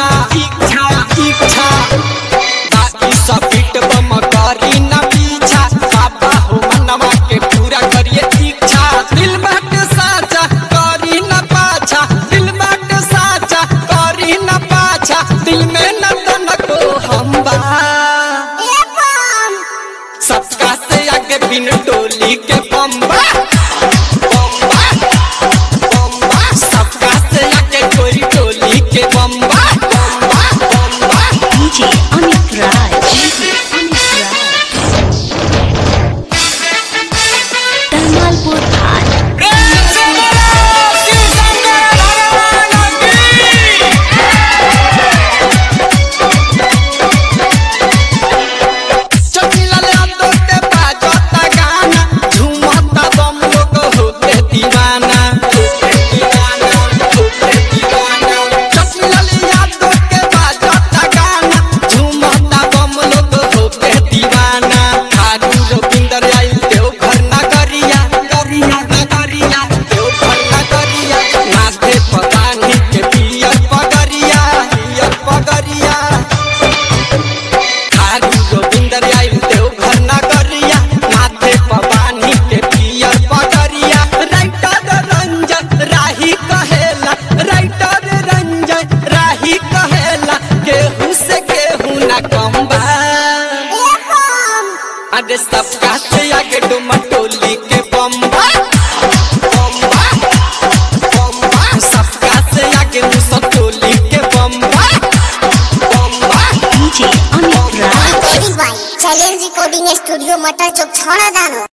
इच्छा इच्छा इच्छा बाकी सब पीट बम करी न पीछा बाबा हो मनवा के पूरा करिए इच्छा दिल बाट साचा करी न पाछा दिल बाट साचा करी न पाछा दिल में न तनको हम बा सबका से आगे बिन टोली के बम्बा बम्बा बम्बा सबका से आगे कोई टोली के बम्बा बम्बा बम्बा DJ Amit Raj. DJ Amit Raj. Tamalpur High. प्रेम से बोलो शिव शंकर भगवान की चकिला ले तो के बाजता गाना झूमता बम लोग होते दीवाना होते दीवाना होते दीवाना चकिला ले तो के बाजता गाना झूमता बम लोग होते दीवाना हारू रविंदर आई देव घर नगरिया गरिया नगरिया देव घर नगरिया नाचे पतानी के पियर पगरिया पियर पगरिया हारू गोविंदर आइल देव घर ना करिया माथे पवानी के पियर पगरिया राइटर रंजन राही कहेला राइटर रंजन राही कहेला केहू से केहू ना कम बा अरे सबका से आगे डुमा टोली के बम्बा बम्बा बम्बा सबका से आगे मुसा टोली के बम्बा बम्बा DJ Amit Raj. Challenge recording studio মাটার চোখ ছড়া দানো